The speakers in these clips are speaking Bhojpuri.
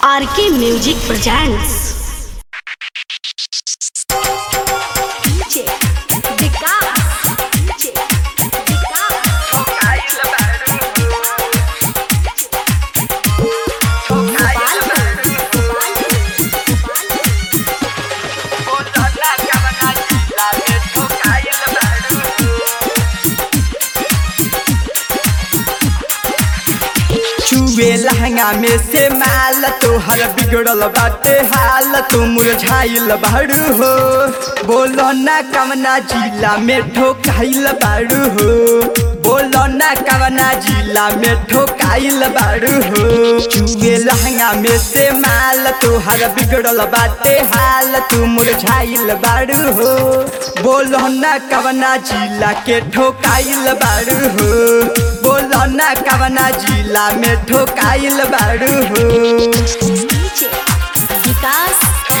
आरके म्यूजिक प्रेजेंट्स चुए लहंगा में से माल तोहर बिगड़ल बाटे हाल तू मुरझाइल बाड़ू हो बोलो ना कवना जिला में ठोकाइल बाड़ू हो बोलो ना कवना जिला में ठोकाइल बाड़ू हो चुए लहंगा में से माल तोहर बिगड़ल बाटे हाल तू मुरझाइल बाड़ू हो बोलो ना कवना जिला के ठोकाइल बाड़ू हो बोलो ना कवना जिला में ठोकाइल बाड़ू हो विकास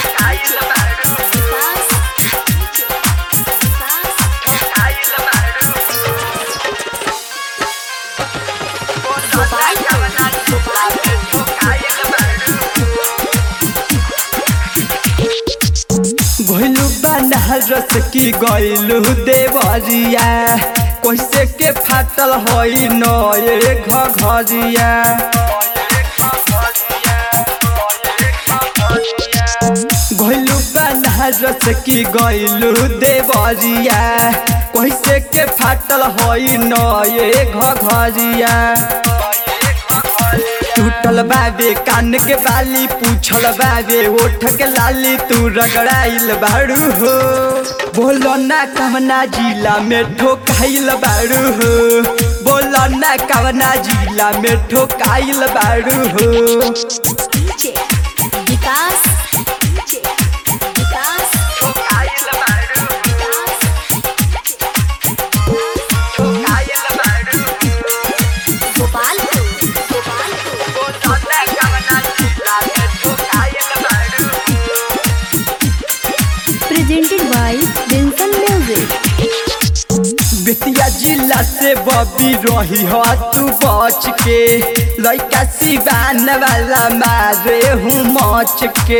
घोलू बनारस की गैलू देवरिया कैसे के फाटल हई नए घरिया घोलू बनारस की गैलू देवरिया कैसे के फाटल हई नए घरिया टूटल बाबे कान के बाली पूछल बाबे ओठ के लाली तू रगड़ाइल बाड़ू हो बोलो ना कवना जिला में ठोकाइल बाड़ू हो बोलो ना कवना जिला में ठोकाइल बाड़ू हो विकास presented by Vincent Music. Bettiah जिला से बबी रही हो तू बच के लड़का सिवान वाला मारे हूँ मच के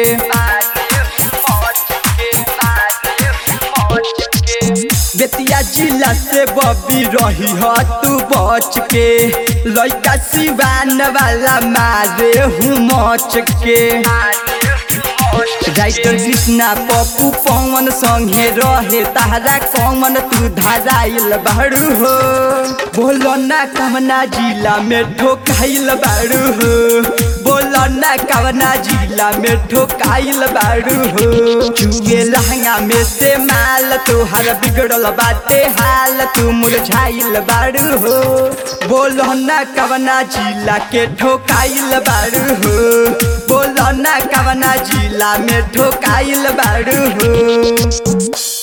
बेतिया जिला से बबी रही हो तू बच के लड़का सिवान वाला मारे हूँ मच के राइटर कृष्णा पप्पू पवन संगे रहे तारा कमन तू धराइल बाड़ू हो बोलो ना कवना जिला में ठोकाइल बाड़ू हो बोलो ना कवना जिला में ठोकाइल बाड़ू हो चुए लहंगा में से माल तोहर बिगड़ल बाटे हाल तू मुरझाइल बाड़ू हो बोलो ना कवना जिला के ठोकाइल बाड़ू हो बोलो ना कवना जिला में ठोकाइल बाड़ू हो